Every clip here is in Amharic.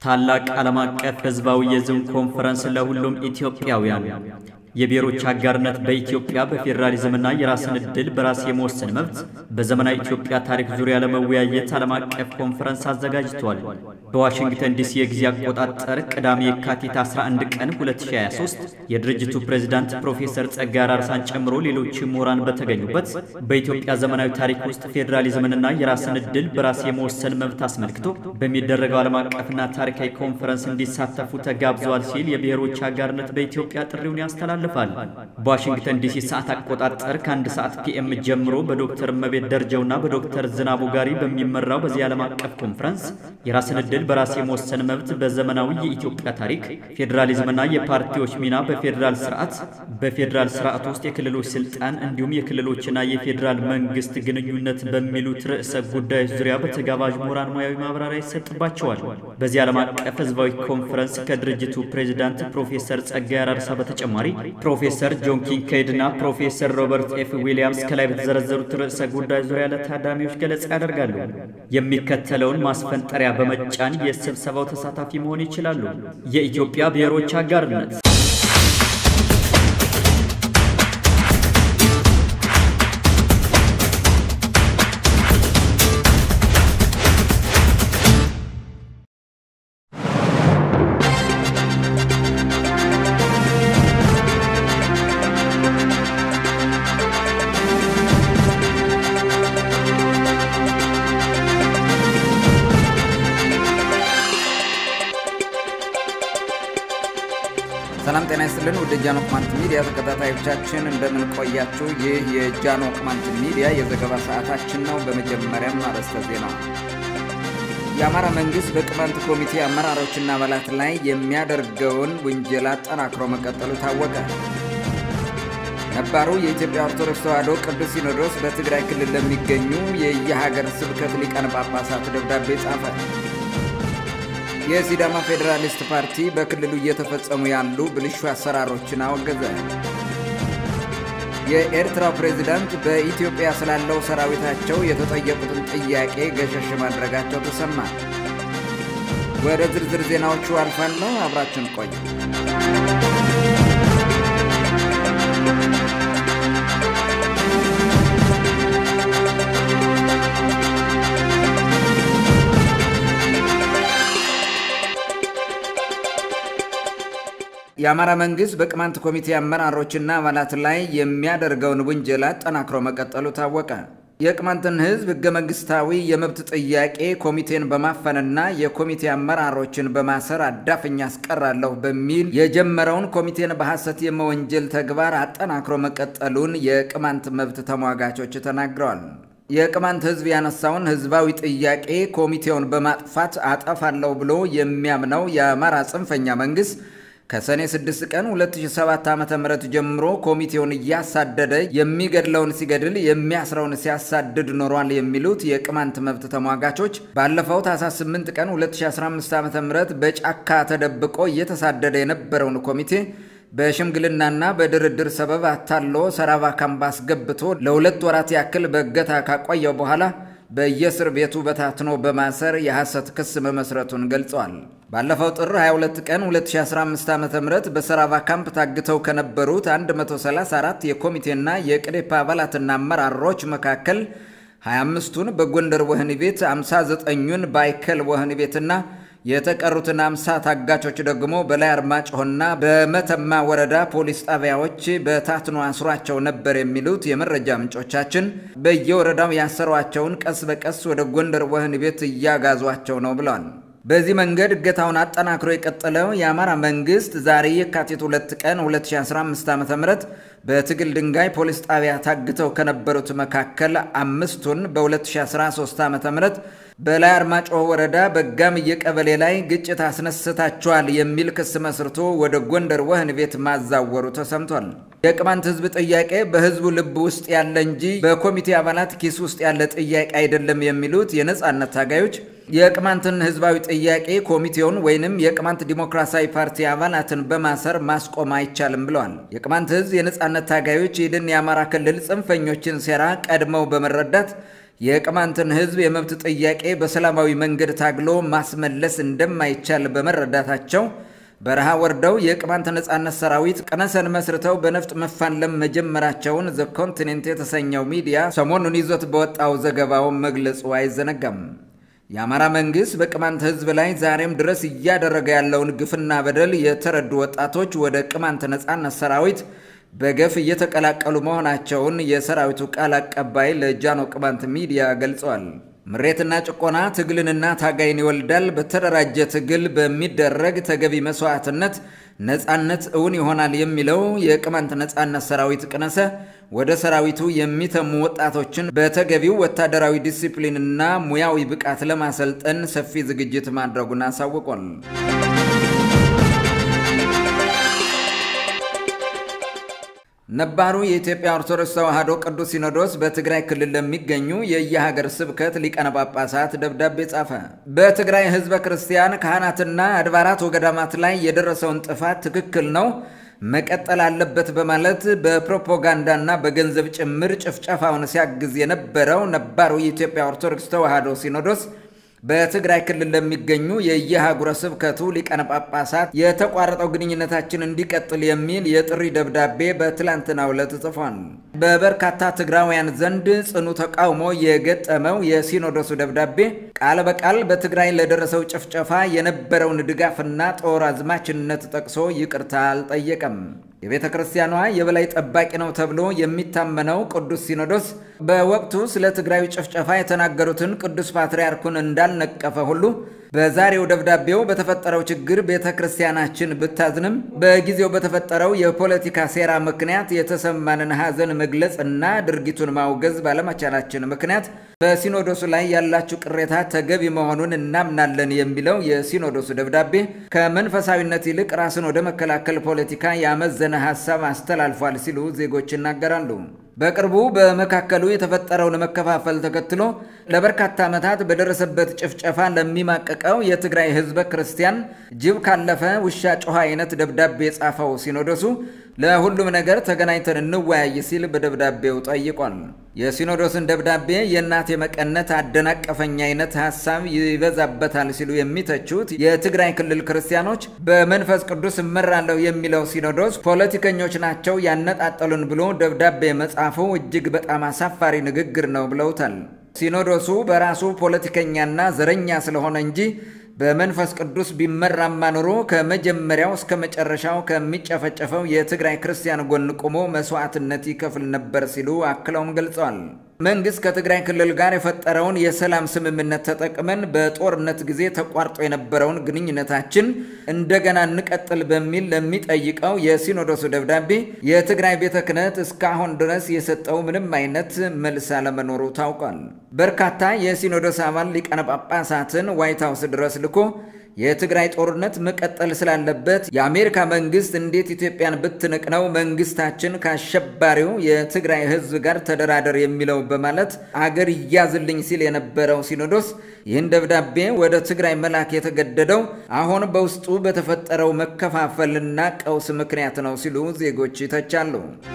ታላቅ ዓለም አቀፍ ሕዝባዊ የዝም ኮንፈረንስ ለሁሉም ኢትዮጵያውያን የብሔሮች አጋርነት በኢትዮጵያ በፌዴራሊዝምና የራስን ዕድል በራስ የመወሰን መብት በዘመናዊ ኢትዮጵያ ታሪክ ዙሪያ ለመወያየት ዓለም አቀፍ ኮንፈረንስ አዘጋጅቷል። በዋሽንግተን ዲሲ የጊዜ አቆጣጠር ቅዳሜ የካቲት 11 ቀን 2023 የድርጅቱ ፕሬዝዳንት ፕሮፌሰር ጸጋዬ አራርሳን ጨምሮ ሌሎች ምሁራን በተገኙበት በኢትዮጵያ ዘመናዊ ታሪክ ውስጥ ፌዴራሊዝምንና የራስን ዕድል በራስ የመወሰን መብት አስመልክቶ በሚደረገው ዓለም አቀፍና ታሪካዊ ኮንፈረንስ እንዲሳተፉ ተጋብዘዋል ሲል የብሔሮች አጋርነት በኢትዮጵያ ጥሪውን ያስተላልፋል። በዋሽንግተን ዲሲ ሰዓት አቆጣጠር ከአንድ ሰዓት ፒኤም ጀምሮ በዶክተር እመቤት ደረጀውና በዶክተር ዝናቡ ጋሪ በሚመራው በዚህ ዓለም አቀፍ ኮንፈረንስ የራስን ዕድል በራስ የመወሰን መብት በዘመናዊ የኢትዮጵያ ታሪክ፣ ፌዴራሊዝምና የፓርቲዎች ሚና በፌዴራል ስርዓት፣ በፌዴራል ስርዓት ውስጥ የክልሎች ስልጣን እንዲሁም የክልሎችና የፌዴራል መንግስት ግንኙነት በሚሉት ርዕሰ ጉዳዮች ዙሪያ በተጋባዥ ምሁራን ሙያዊ ማብራሪያ ይሰጥባቸዋል። በዚህ ዓለም አቀፍ ህዝባዊ ኮንፈረንስ ከድርጅቱ ፕሬዚዳንት ፕሮፌሰር ጸጋዬ አራርሳ በተጨማሪ ፕሮፌሰር ጆን ኪንኬይድ እና ፕሮፌሰር ሮበርት ኤፍ ዊሊያምስ ከላይ በተዘረዘሩት ርዕሰ ጉዳይ ዙሪያ ለታዳሚዎች ገለጻ ያደርጋሉ። የሚከተለውን ማስፈንጠሪያ በመጫን የስብሰባው ተሳታፊ መሆን ይችላሉ። የኢትዮጵያ ብሔሮች አጋርነት ሰላም ጤና ይስጥልን። ወደ ጃኖ ቅማንት ሚዲያ ተከታታዮቻችን እንደምን ቆያችሁ? ይህ የጃኖ ቅማንት ሚዲያ የዘገባ ሰዓታችን ነው። በመጀመሪያም አርዕስተ ዜና። የአማራ መንግሥት በቅማንት ኮሚቴ አመራሮችና አባላት ላይ የሚያደርገውን ውንጀላ አጠናክሮ መቀጠሉ ታወቀ። ነባሩ የኢትዮጵያ ኦርቶዶክስ ተዋሕዶ ቅዱስ ሲኖዶስ በትግራይ ክልል ለሚገኙ የየሀገር ስብከት ሊቃነ ጳጳሳት ደብዳቤ ጻፈ። የሲዳማ ፌዴራሊስት ፓርቲ በክልሉ እየተፈጸሙ ያሉ ብልሹ አሰራሮችን አወገዘ። የኤርትራው ፕሬዚዳንት በኢትዮጵያ ስላለው ሰራዊታቸው የተጠየቁትን ጥያቄ ገሸሽ ማድረጋቸው ተሰማ። ወደ ዝርዝር ዜናዎቹ አልፋለሁ። አብራችን ቆዩ። የአማራ መንግሥት በቅማንት ኮሚቴ አመራሮችና አባላት ላይ የሚያደርገውን ውንጀላ አጠናክሮ መቀጠሉ ታወቀ። የቅማንትን ሕዝብ ሕገ መንግሥታዊ የመብት ጥያቄ ኮሚቴን በማፈንና የኮሚቴ አመራሮችን በማሰር አዳፍኝ አስቀራለሁ በሚል የጀመረውን ኮሚቴን በሐሰት የመወንጀል ተግባር አጠናክሮ መቀጠሉን የቅማንት መብት ተሟጋቾች ተናግረዋል። የቅማንት ሕዝብ ያነሳውን ሕዝባዊ ጥያቄ ኮሚቴውን በማጥፋት አጠፋለሁ ብሎ የሚያምነው የአማራ ጽንፈኛ መንግሥት ከሰኔ 6 ቀን 2007 ዓ.ም ጀምሮ ኮሚቴውን እያሳደደ የሚገድለውን ሲገድል የሚያስረውን ሲያሳድድ ኖሯል የሚሉት የቅማንት መብት ተሟጋቾች ባለፈው ታኅሳስ 8 ቀን 2015 ዓ.ም በጫካ ተደብቆ እየተሳደደ የነበረውን ኮሚቴ በሽምግልናና በድርድር ሰበብ አታሎ ሰራባ ካምፕ አስገብቶ ለሁለት ወራት ያክል በእገታ ካቆየው በኋላ በየእስር ቤቱ በታትኖ በማሰር የሐሰት ክስ መመስረቱን ገልጸዋል። ባለፈው ጥር 22 ቀን 2015 ዓ ም በሰራቫ ካምፕ ታግተው ከነበሩት 134 የኮሚቴና የቅዴፓ አባላትና አመራሮች መካከል 25ቱን በጎንደር ወህኒ ቤት፣ 59ኙን በአይከል ወህኒ ቤትና የተቀሩትን አምሳ ታጋቾች ደግሞ በላይ አርማጭሆና በመተማ ወረዳ ፖሊስ ጣቢያዎች በታትኖ አስሯቸው ነበር የሚሉት የመረጃ ምንጮቻችን በየወረዳው ያሰሯቸውን ቀስ በቀስ ወደ ጎንደር ወህኒ ቤት እያጋዟቸው ነው ብለዋል። በዚህ መንገድ እገታውን አጠናክሮ የቀጠለው የአማራ መንግስት ዛሬ የካቲት 2 ቀን 2015 ዓ ም በትግል ድንጋይ ፖሊስ ጣቢያ ታግተው ከነበሩት መካከል አምስቱን በ2013 ዓ ም በላይ አርማጭሆ ወረዳ በጋምየ ቀበሌ ላይ ግጭት አስነስታቸዋል የሚል ክስ መስርቶ ወደ ጎንደር ወህኒ ቤት ማዛወሩ ተሰምቷል። የቅማንት ህዝብ ጥያቄ በህዝቡ ልብ ውስጥ ያለ እንጂ በኮሚቴ አባላት ኪስ ውስጥ ያለ ጥያቄ አይደለም የሚሉት የነጻነት ታጋዮች የቅማንትን ህዝባዊ ጥያቄ ኮሚቴውን ወይንም የቅማንት ዲሞክራሲያዊ ፓርቲ አባላትን በማሰር ማስቆም አይቻልም ብለዋል። የቅማንት ህዝብ የነጻነት ታጋዮች ይህንን የአማራ ክልል ጽንፈኞችን ሴራ ቀድመው በመረዳት የቅማንትን ሕዝብ የመብት ጥያቄ በሰላማዊ መንገድ ታግሎ ማስመለስ እንደማይቻል በመረዳታቸው በረሃ ወርደው የቅማንት ነጻነት ሰራዊት ቅነሰን መስርተው በነፍጥ መፋለም መጀመራቸውን ዘ ኮንቲኔንት የተሰኘው ሚዲያ ሰሞኑን ይዞት በወጣው ዘገባው መግለጹ አይዘነጋም። የአማራ መንግሥት በቅማንት ሕዝብ ላይ ዛሬም ድረስ እያደረገ ያለውን ግፍና በደል የተረዱ ወጣቶች ወደ ቅማንት ነጻነት ሰራዊት በገፍ እየተቀላቀሉ መሆናቸውን የሰራዊቱ ቃል አቀባይ ለጃኖ ቅማንት ሚዲያ ገልጸዋል። ምሬትና ጭቆና ትግልንና ታጋይን ይወልዳል። በተደራጀ ትግል በሚደረግ ተገቢ መስዋዕትነት ነጻነት እውን ይሆናል የሚለው የቅማንት ነጻነት ሰራዊት ቅነሰ ወደ ሰራዊቱ የሚተሙ ወጣቶችን በተገቢው ወታደራዊ ዲሲፕሊንና ሙያዊ ብቃት ለማሰልጠን ሰፊ ዝግጅት ማድረጉን አሳውቋል። ነባሩ የኢትዮጵያ ኦርቶዶክስ ተዋሕዶ ቅዱስ ሲኖዶስ በትግራይ ክልል ለሚገኙ የየሀገር ስብከት ሊቃነ ጳጳሳት ደብዳቤ ጻፈ። በትግራይ ሕዝበ ክርስቲያን ካህናትና አድባራት ወገዳማት ላይ የደረሰውን ጥፋት ትክክል ነው፣ መቀጠል አለበት በማለት በፕሮፓጋንዳና በገንዘብ ጭምር ጭፍጨፋውን ሲያግዝ የነበረው ነባሩ የኢትዮጵያ ኦርቶዶክስ ተዋሕዶ ሲኖዶስ በትግራይ ክልል ለሚገኙ የየሀገረ ስብከቱ ሊቃነ ጳጳሳት የተቋረጠው ግንኙነታችን እንዲቀጥል የሚል የጥሪ ደብዳቤ በትላንትናው ዕለት ጽፏል። በበርካታ ትግራውያን ዘንድ ጽኑ ተቃውሞ የገጠመው የሲኖዶሱ ደብዳቤ ቃል በቃል በትግራይ ለደረሰው ጭፍጨፋ የነበረውን ድጋፍና ጦር አዝማችነት ጠቅሶ ይቅርታ አልጠየቀም። የቤተ ክርስቲያኗ የበላይ ጠባቂ ነው ተብሎ የሚታመነው ቅዱስ ሲኖዶስ በወቅቱ ስለ ትግራዩ ጭፍጨፋ የተናገሩትን ቅዱስ ፓትርያርኩን እንዳልነቀፈ ሁሉ በዛሬው ደብዳቤው በተፈጠረው ችግር ቤተ ክርስቲያናችን ብታዝንም በጊዜው በተፈጠረው የፖለቲካ ሴራ ምክንያት የተሰማንን ሐዘን መግለጽ እና ድርጊቱን ማውገዝ ባለመቻላችን ምክንያት በሲኖዶሱ ላይ ያላችሁ ቅሬታ ተገቢ መሆኑን እናምናለን የሚለው የሲኖዶሱ ደብዳቤ ከመንፈሳዊነት ይልቅ ራስን ወደ መከላከል ፖለቲካ ያመዘነ ሐሳብ አስተላልፏል ሲሉ ዜጎች ይናገራሉ። በቅርቡ በመካከሉ የተፈጠረውን መከፋፈል ተከትሎ ለበርካታ ዓመታት በደረሰበት ጭፍጨፋ ለሚማቀቀው የትግራይ ሕዝበ ክርስቲያን ጅብ ካለፈ ውሻ ጮኸ አይነት ደብዳቤ የጻፈው ሲኖዶሱ ለሁሉም ነገር ተገናኝተን እንወያይ ሲል በደብዳቤው ጠይቋል። የሲኖዶስን ደብዳቤ የእናቴ መቀነት አደናቀፈኝ አይነት ሐሳብ ይበዛበታል ሲሉ የሚተቹት የትግራይ ክልል ክርስቲያኖች በመንፈስ ቅዱስ እመራለሁ የሚለው ሲኖዶስ ፖለቲከኞች ናቸው ያነጣጠሉን ብሎ ደብዳቤ መጻፉ እጅግ በጣም አሳፋሪ ንግግር ነው ብለውታል። ሲኖዶሱ በራሱ ፖለቲከኛና ዘረኛ ስለሆነ እንጂ በመንፈስ ቅዱስ ቢመራማ ኖሮ ከመጀመሪያው እስከ መጨረሻው ከሚጨፈጨፈው የትግራይ ክርስቲያን ጎን ቆሞ መስዋዕትነት ይከፍል ነበር ሲሉ አክለውም ገልጸዋል። መንግስት ከትግራይ ክልል ጋር የፈጠረውን የሰላም ስምምነት ተጠቅመን በጦርነት ጊዜ ተቋርጦ የነበረውን ግንኙነታችን እንደገና እንቀጥል በሚል ለሚጠይቀው የሲኖዶሱ ደብዳቤ የትግራይ ቤተ ክህነት እስካሁን ድረስ የሰጠው ምንም አይነት መልስ አለመኖሩ ታውቋል። በርካታ የሲኖዶስ አባል ሊቃነ ጳጳሳትን ዋይት ሀውስ ድረስ ልኮ የትግራይ ጦርነት መቀጠል ስላለበት የአሜሪካ መንግስት እንዴት ኢትዮጵያን ብትንቅ ነው መንግስታችን ከአሸባሪው የትግራይ ሕዝብ ጋር ተደራደር የሚለው በማለት አገር ይያዝልኝ ሲል የነበረው ሲኖዶስ ይህን ደብዳቤ ወደ ትግራይ መላክ የተገደደው አሁን በውስጡ በተፈጠረው መከፋፈልና ቀውስ ምክንያት ነው ሲሉ ዜጎች ይተቻሉ።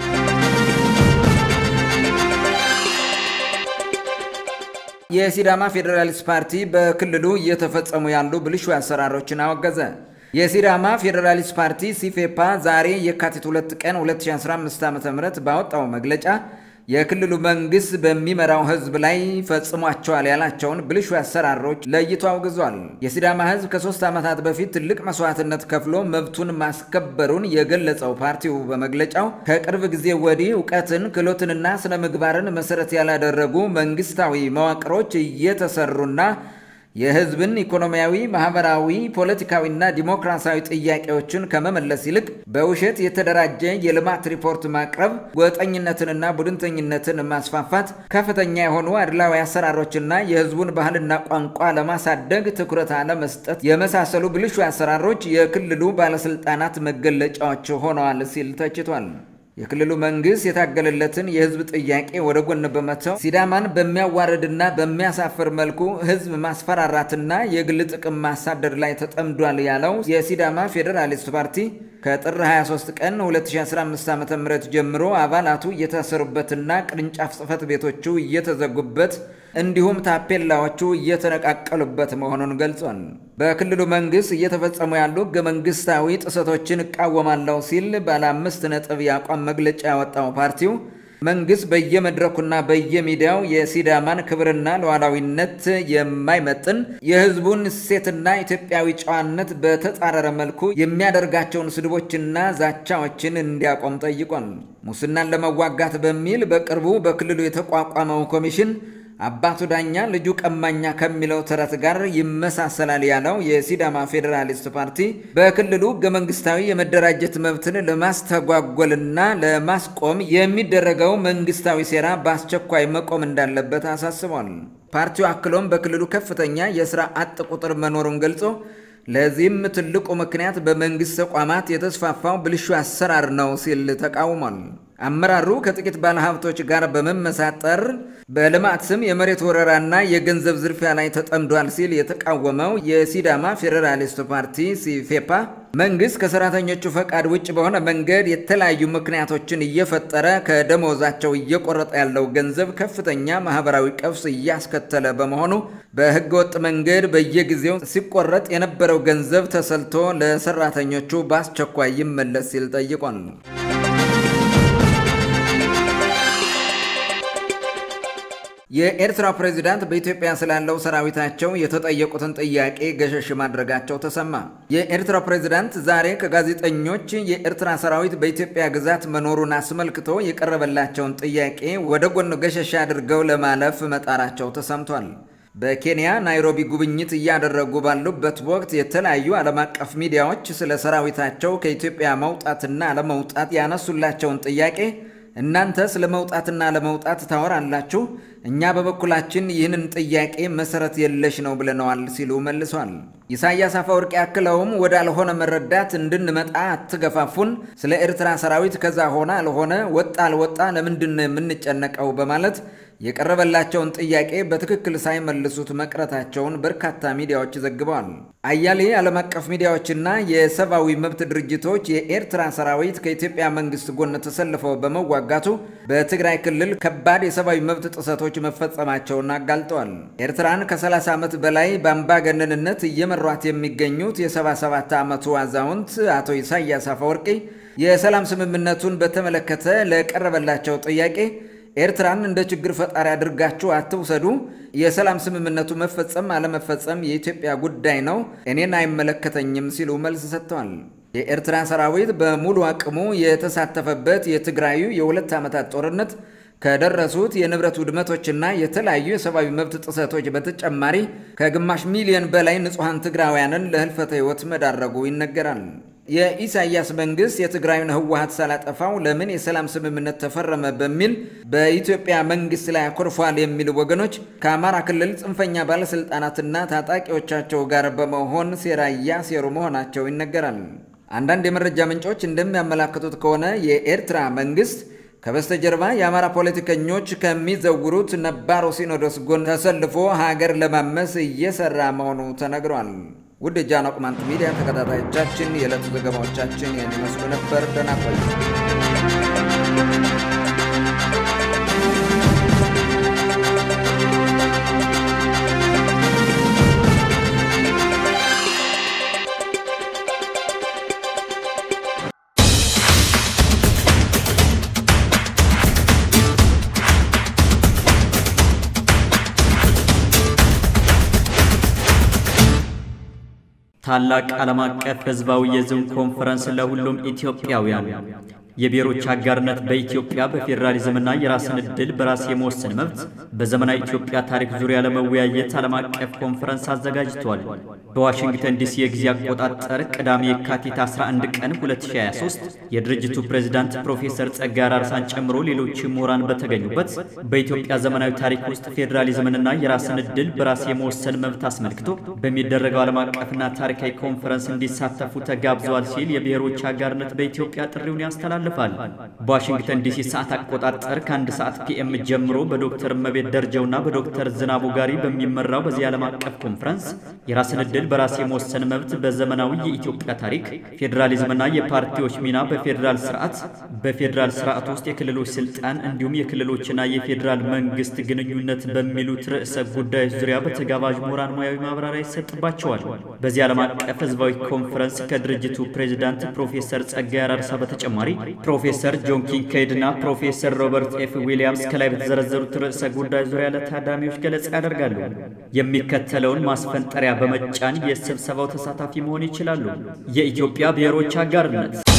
የሲዳማ ፌዴራሊስት ፓርቲ በክልሉ እየተፈጸሙ ያሉ ብልሹ አሰራሮችን አወገዘ። የሲዳማ ፌዴራሊስት ፓርቲ ሲፌፓ ዛሬ የካቲት 2 ቀን 2015 ዓ ም ባወጣው መግለጫ የክልሉ መንግስት በሚመራው ህዝብ ላይ ፈጽሟቸዋል ያላቸውን ብልሹ አሰራሮች ለይቶ አውግዟል። የሲዳማ ህዝብ ከሶስት ዓመታት በፊት ትልቅ መስዋዕትነት ከፍሎ መብቱን ማስከበሩን የገለጸው ፓርቲው በመግለጫው ከቅርብ ጊዜ ወዲህ እውቀትን፣ ክህሎትንና ስነ ምግባርን መሰረት ያላደረጉ መንግስታዊ መዋቅሮች እየተሰሩና የህዝብን ኢኮኖሚያዊ፣ ማህበራዊ፣ ፖለቲካዊና ዲሞክራሲያዊ ጥያቄዎችን ከመመለስ ይልቅ በውሸት የተደራጀ የልማት ሪፖርት ማቅረብ፣ ጎጠኝነትንና ቡድንተኝነትን ማስፋፋት፣ ከፍተኛ የሆኑ አድላዊ አሰራሮችና የህዝቡን ባህልና ቋንቋ ለማሳደግ ትኩረት አለመስጠት የመሳሰሉ ብልሹ አሰራሮች የክልሉ ባለስልጣናት መገለጫዎች ሆነዋል ሲል ተችቷል። የክልሉ መንግስት የታገለለትን የህዝብ ጥያቄ ወደ ጎን በመተው ሲዳማን በሚያዋርድና በሚያሳፍር መልኩ ህዝብ ማስፈራራትና የግል ጥቅም ማሳደድ ላይ ተጠምዷል ያለው የሲዳማ ፌዴራሊስት ፓርቲ ከጥር 23 ቀን 2015 ዓ.ም ጀምሮ አባላቱ እየታሰሩበትና ቅርንጫፍ ጽህፈት ቤቶቹ እየተዘጉበት እንዲሁም ታፔላዎቹ እየተነቃቀሉበት መሆኑን ገልጿል። በክልሉ መንግስት እየተፈጸሙ ያሉ ህገ መንግስታዊ ጥሰቶችን እቃወማለሁ ሲል ባለ አምስት ነጥብ የአቋም መግለጫ ያወጣው ፓርቲው መንግስት በየመድረኩና በየሚዲያው የሲዳማን ክብርና ሉዓላዊነት የማይመጥን የህዝቡን እሴትና ኢትዮጵያዊ ጨዋነት በተጻረረ መልኩ የሚያደርጋቸውን ስድቦችና ዛቻዎችን እንዲያቆም ጠይቋል። ሙስናን ለመዋጋት በሚል በቅርቡ በክልሉ የተቋቋመው ኮሚሽን አባቱ ዳኛ ልጁ ቀማኛ ከሚለው ተረት ጋር ይመሳሰላል ያለው የሲዳማ ፌዴራሊስት ፓርቲ በክልሉ ህገ መንግስታዊ የመደራጀት መብትን ለማስተጓጎልና ለማስቆም የሚደረገው መንግስታዊ ሴራ በአስቸኳይ መቆም እንዳለበት አሳስቧል። ፓርቲው አክሎም በክልሉ ከፍተኛ የስራ አጥ ቁጥር መኖሩን ገልጾ ለዚህም ትልቁ ምክንያት በመንግስት ተቋማት የተስፋፋው ብልሹ አሰራር ነው ሲል ተቃውሟል። አመራሩ ከጥቂት ባለሀብቶች ጋር በመመሳጠር በልማት ስም የመሬት ወረራና የገንዘብ ዝርፊያ ላይ ተጠምዷል ሲል የተቃወመው የሲዳማ ፌዴራሊስት ፓርቲ ሲፌፓ መንግስት ከሰራተኞቹ ፈቃድ ውጭ በሆነ መንገድ የተለያዩ ምክንያቶችን እየፈጠረ ከደሞዛቸው እየቆረጠ ያለው ገንዘብ ከፍተኛ ማህበራዊ ቀውስ እያስከተለ በመሆኑ በህገወጥ መንገድ በየጊዜው ሲቆረጥ የነበረው ገንዘብ ተሰልቶ ለሰራተኞቹ በአስቸኳይ ይመለስ ሲል ጠይቋል። የኤርትራ ፕሬዚዳንት በኢትዮጵያ ስላለው ሰራዊታቸው የተጠየቁትን ጥያቄ ገሸሽ ማድረጋቸው ተሰማ። የኤርትራ ፕሬዚዳንት ዛሬ ከጋዜጠኞች የኤርትራ ሰራዊት በኢትዮጵያ ግዛት መኖሩን አስመልክቶ የቀረበላቸውን ጥያቄ ወደ ጎን ገሸሽ አድርገው ለማለፍ መጣራቸው ተሰምቷል። በኬንያ ናይሮቢ ጉብኝት እያደረጉ ባሉበት ወቅት የተለያዩ ዓለም አቀፍ ሚዲያዎች ስለ ሰራዊታቸው ከኢትዮጵያ መውጣትና አለመውጣት ያነሱላቸውን ጥያቄ እናንተ ስለ መውጣትና ለመውጣት ታወራላችሁ፣ እኛ በበኩላችን ይህንን ጥያቄ መሰረት የለሽ ነው ብለነዋል ሲሉ መልሷል። ኢሳያስ አፈወርቂ አክለውም ወዳልሆነ መረዳት እንድንመጣ አትገፋፉን፣ ስለ ኤርትራ ሰራዊት ከዛ ሆነ አልሆነ ወጣ አልወጣ ለምንድን ነው የምንጨነቀው? በማለት የቀረበላቸውን ጥያቄ በትክክል ሳይመልሱት መቅረታቸውን በርካታ ሚዲያዎች ዘግበዋል። አያሌ ዓለም አቀፍ ሚዲያዎችና የሰብአዊ መብት ድርጅቶች የኤርትራ ሰራዊት ከኢትዮጵያ መንግስት ጎን ተሰልፈው በመዋጋቱ በትግራይ ክልል ከባድ የሰብአዊ መብት ጥሰቶች መፈጸማቸውን አጋልጠዋል። ኤርትራን ከ30 ዓመት በላይ በአምባገነንነት እየመሯት የሚገኙት የ77 ዓመቱ አዛውንት አቶ ኢሳያስ አፈወርቂ የሰላም ስምምነቱን በተመለከተ ለቀረበላቸው ጥያቄ ኤርትራን እንደ ችግር ፈጣሪ አድርጋችሁ አትውሰዱ። የሰላም ስምምነቱ መፈጸም አለመፈጸም የኢትዮጵያ ጉዳይ ነው፣ እኔን አይመለከተኝም ሲሉ መልስ ሰጥተዋል። የኤርትራ ሰራዊት በሙሉ አቅሙ የተሳተፈበት የትግራዩ የሁለት ዓመታት ጦርነት ከደረሱት የንብረት ውድመቶችና የተለያዩ የሰብአዊ መብት ጥሰቶች በተጨማሪ ከግማሽ ሚሊዮን በላይ ንጹሐን ትግራውያንን ለህልፈተ ሕይወት መዳረጉ ይነገራል። የኢሳያስ መንግስት የትግራዩን ህወሀት ሳላጠፋው ለምን የሰላም ስምምነት ተፈረመ በሚል በኢትዮጵያ መንግስት ላይ አኮርፏል የሚሉ ወገኖች ከአማራ ክልል ጽንፈኛ ባለስልጣናትና ታጣቂዎቻቸው ጋር በመሆን ሴራ እያሴሩ መሆናቸው ይነገራል። አንዳንድ የመረጃ ምንጮች እንደሚያመላክቱት ከሆነ የኤርትራ መንግስት ከበስተጀርባ የአማራ ፖለቲከኞች ከሚዘውሩት ነባሮ ሲኖዶስ ጎን ተሰልፎ ሀገር ለማመስ እየሰራ መሆኑ ተነግሯል። ውድ የጃኖ ቅማንት ሚዲያ ተከታታዮቻችን የዕለቱ ዘገባዎቻችን ይህን ይመስሉ ነበር። ደህና ቆዩ። ታላቅ ዓለም አቀፍ ሕዝባዊ የዝም ኮንፈረንስ ለሁሉም ኢትዮጵያውያን የብሔሮች አጋርነት በኢትዮጵያ በፌዴራሊዝምና የራስን ዕድል በራስ የመወሰን መብት በዘመናዊ ኢትዮጵያ ታሪክ ዙሪያ ለመወያየት ዓለም አቀፍ ኮንፈረንስ አዘጋጅቷል። በዋሽንግተን ዲሲ የጊዜ አቆጣጠር ቅዳሜ የካቲት 11 ቀን 2023 የድርጅቱ ፕሬዝዳንት ፕሮፌሰር ጸጋዬ አራርሳን ጨምሮ ሌሎች ምሁራን በተገኙበት በኢትዮጵያ ዘመናዊ ታሪክ ውስጥ ፌዴራሊዝምንና የራስን ዕድል በራስ የመወሰን መብት አስመልክቶ በሚደረገው ዓለም አቀፍና ታሪካዊ ኮንፈረንስ እንዲሳተፉ ተጋብዘዋል ሲል የብሔሮች አጋርነት በኢትዮጵያ ጥሪውን ያስተላል ያስተላልፋል። በዋሽንግተን ዲሲ ሰዓት አቆጣጠር ከአንድ ሰዓት ፒኤም ጀምሮ በዶክተር እመቤት ደረጃውና በዶክተር ዝናቡ ጋሪ በሚመራው በዚህ ዓለም አቀፍ ኮንፈረንስ የራስን ዕድል በራስ የመወሰን መብት በዘመናዊ የኢትዮጵያ ታሪክ፣ ፌዴራሊዝምና የፓርቲዎች ሚና በፌዴራል ስርዓት፣ በፌዴራል ስርዓት ውስጥ የክልሎች ስልጣን እንዲሁም የክልሎችና የፌዴራል መንግስት ግንኙነት በሚሉት ርዕሰ ጉዳዮች ዙሪያ በተጋባዥ ምሁራን ሙያዊ ማብራሪያ ይሰጥባቸዋል። በዚህ ዓለም አቀፍ ህዝባዊ ኮንፈረንስ ከድርጅቱ ፕሬዚዳንት ፕሮፌሰር ጸጋይ አራርሳ በተጨማሪ ፕሮፌሰር ጆን ኪንኬይድ እና ፕሮፌሰር ሮበርት ኤፍ ዊሊያምስ ከላይ በተዘረዘሩት ርዕሰ ጉዳዮች ዙሪያ ለታዳሚዎች ገለጻ ያደርጋሉ። የሚከተለውን ማስፈንጠሪያ በመጫን የስብሰባው ተሳታፊ መሆን ይችላሉ። የኢትዮጵያ ብሔሮች አጋርነት